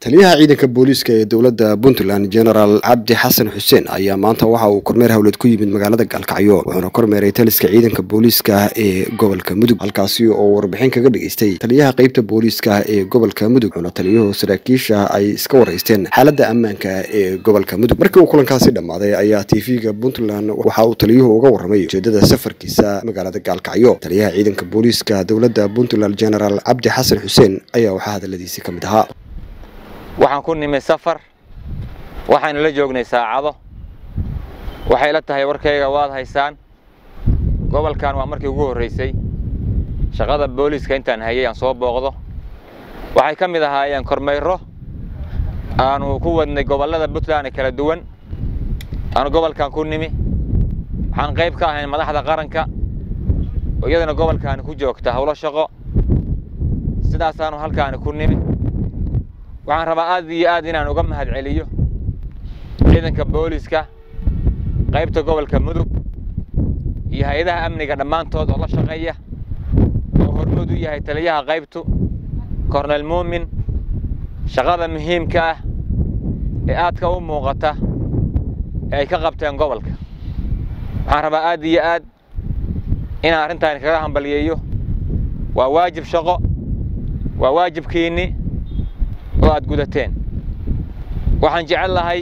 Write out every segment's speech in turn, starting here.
taliyaha ciidanka booliiska ee dowladda puntland genaraal cabdi xasan xuseen ayaa maanta waxa uu kormeer howleed ku yimid magaalada gaalkacyo wuxuuna kormeeray taliska ciidanka booliiska ee gobolka mudug halkaasi oo warbixin kaga dhageystay taliyaha qeybta booliiska ee gobolka mudug wuxuuna taliyuhu saraakiisha ay iska waraysteen xaaladda ammaanka ee gobolka mudug markii uu kulankaasi dhammaaday ayaa tv-ga puntland waxa uu taliyuhu uga warramay ujeedada safarkiisa magaalada gaalkacyo taliyaha ciidanka booliiska dowladda puntland genaraal cabdi xasan xuseen ayaa waxaa hadaladiisi ka mid ahaa waxaan ku nimi safar waxaynu la joognay saacado waxay la tahay warkayga waad haysaan gobolkan waa markii ugu horraysay shaqada booliiska intaan hayay aan soo booqdo waxay ka mid ahaayeen kormayro aanu ku wadnay gobollada puntland ee kala duwan aanu gobolkan ku nimi waxaan qayb ka ahayn madaxda qaranka oo iyadana gobolkaani ku joogta howlo shaqo sidaasaanu halkaani ku nimi waxaan rabaa aad iyo aad inaan uga mahad celiyo ciidanka booliiska qaybta gobolka mudug iyo hay-adaha amniga dhammaantood oo la shaqeeya oo hormood u yahay taliyaha qaybtu kornel muumin shaqada muhiimka ah ee aadka u muuqata ee ay ka qabteen gobolka waxaan rabaa aad iyo aad inaan arrintaani kaga hambalyeeyo waa waajib shaqo waa waajibkiinni oo aad gudateen waxaan jecel lahay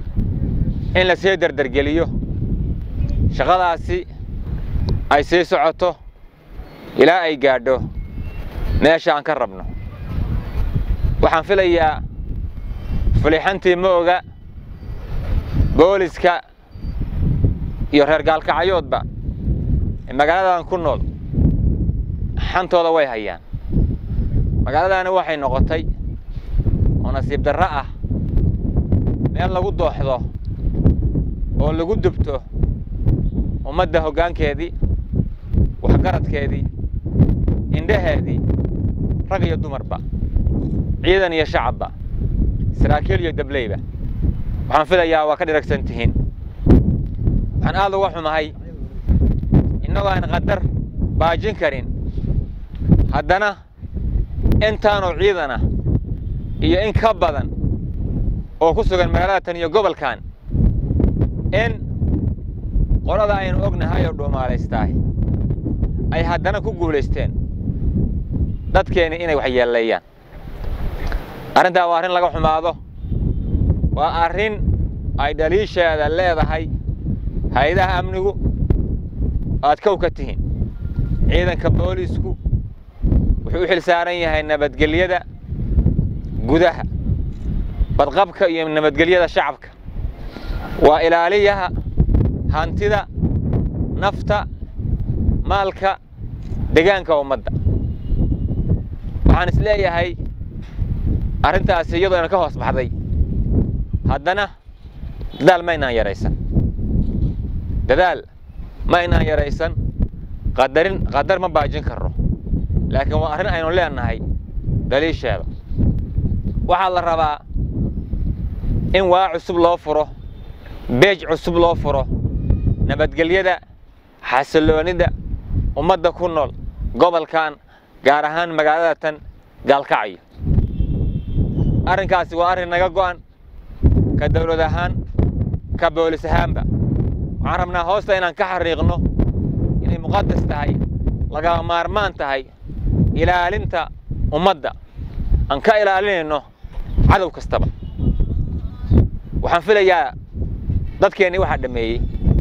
in la sii dardargeliyo shaqadaasi ay sii socoto ilaa ay gaadho meesha aan ka rabno waxaan filayaa fulixantii ma oga booliska iyo reer gaalkacyoodba ee magaaladan ku nool xantooda way hayaan magaaladaani waxay noqotay oo nasiib darro ah meel lagu dooxdo oo lagu dubto ummadda hoggaankeedii waxgaradkeedii indhaheedii rag iyo dumarba ciidan iyo shacabba saraakiil iyo dableyba waxaan filayaa waa ka dhiragsan tihiin waxaan aad uga xumahay innagoo aan qadar baajin karin haddana intaanoo ciidana iyo in ka badan oo ku sugan magaalada tan iyo gobolkan in qolada aynu ognahay oo dhuumaalaystaay ay haddana ku guulaysteen dadkeenni inay wax yeelleeyaan arrintaa waa arrin laga xumaado waa arrin ay dhaliisheeda leedahay hay-adaha amnigu aad kow ka tihiin ciidanka booliisku wuxuu u xil saaran yahay nabadgelyada gudaha badqabka iyo nabadgelyada shacabka waa ilaaliyaha hantida nafta maalka degaanka ummadda waxaan is leeyahay arrintaasi iyadoo ina ka hoos baxday haddana dadaal ma inaan yaraysan dadaal ma inaan yaraysan qadarin qadar ma baajin karro laakiin waa arrin aynu leenahay daliisheeda waxaa la rabaa in waa cusub loo furo beej cusub loo furo nabadgelyada xasilloonida ummadda ku nool gobolkan gaar ahaan magaalada tan gaalkacyo arrinkaasi waa arrin naga go'an ka dawlad ahaan ka boolis ahaanba waxaan rabnaa hoosta inaan ka xariiqno inay muqadas tahay lagama maarmaan tahay ilaalinta ummadda aan ka ilaalinayno cadow kastaba waxaan filayaa dadkeennii waxaa dhameeyey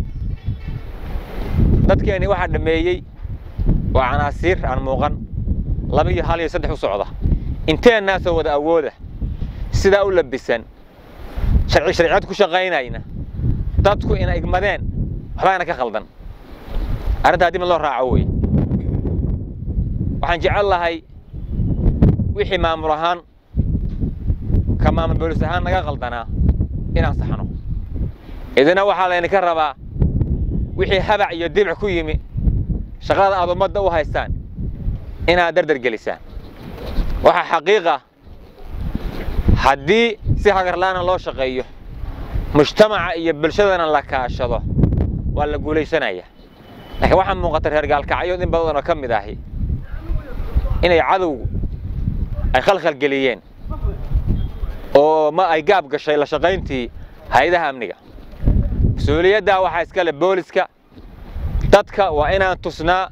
dadkeennii waxaa dhameeyey waa canaasiir aan muuqan laba iyo hal iyo saddex u socda inteennaasoo wada awooda sidaa u labisan sharci sharciyad ku shaqaynayna dadku ina igmadeen waxbaana ka khaldan arrintaa dib in loo raaco wey waxaan jecel lahay wixii maamul ahaan ka maamul boolis ahaan naga qaldanaa inaan saxno idina waxaa laydinka rabaa wixii habac iyo dibic ku yimi shaqada aad ummadda u haystaan inaad dardar gelisaan waxaa xaqiiqa haddii si hagarla'aana loo shaqeeyo mujtamaca iyo bulshadana la kaashado waa la guulaysanaya laakiin waxaa muuqata reer gaalkacyood in badanoo ka mid ahi inay cadowgu ay khalkhal geliyeen oo oo ma ay gaab gashay la shaqayntii hay-adaha amniga mas-uuliyaddaa waxaa iska leh booliska dadka waa inaan tusnaa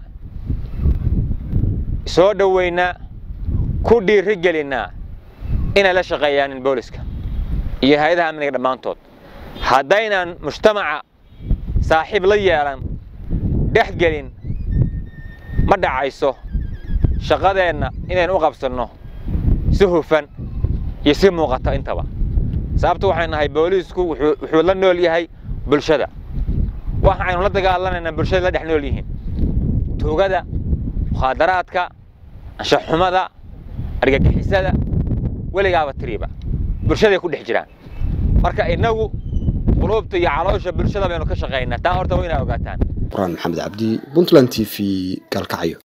soo dhoweynaa ku dhiiri gelinnaa inay la shaqeeyaanin booliska iyo hay-adaha amniga dhammaantood haddaynan mujtamaca saaxiib la yeelan dhex gelin ma dhacayso shaqadeenna inaynu u qabsanno si hufan iyo si muuqata intaba sababtu waxay nahay booliisku wuxuu la nool yahay bulshada waxa aynu la dagaalanaynaa bulshada la dhex nool yihiin tuugada mukhaadaraadka anshaxumada argagixisada weligaaba tiriiba bulshaday ku dhex jiraan marka innagu quluubta iyo caloosha bulshada baynu ka shaqaynaa taa horta waa inaa ogaataan quraan maxamed cabdi puntland t v gaalkacyo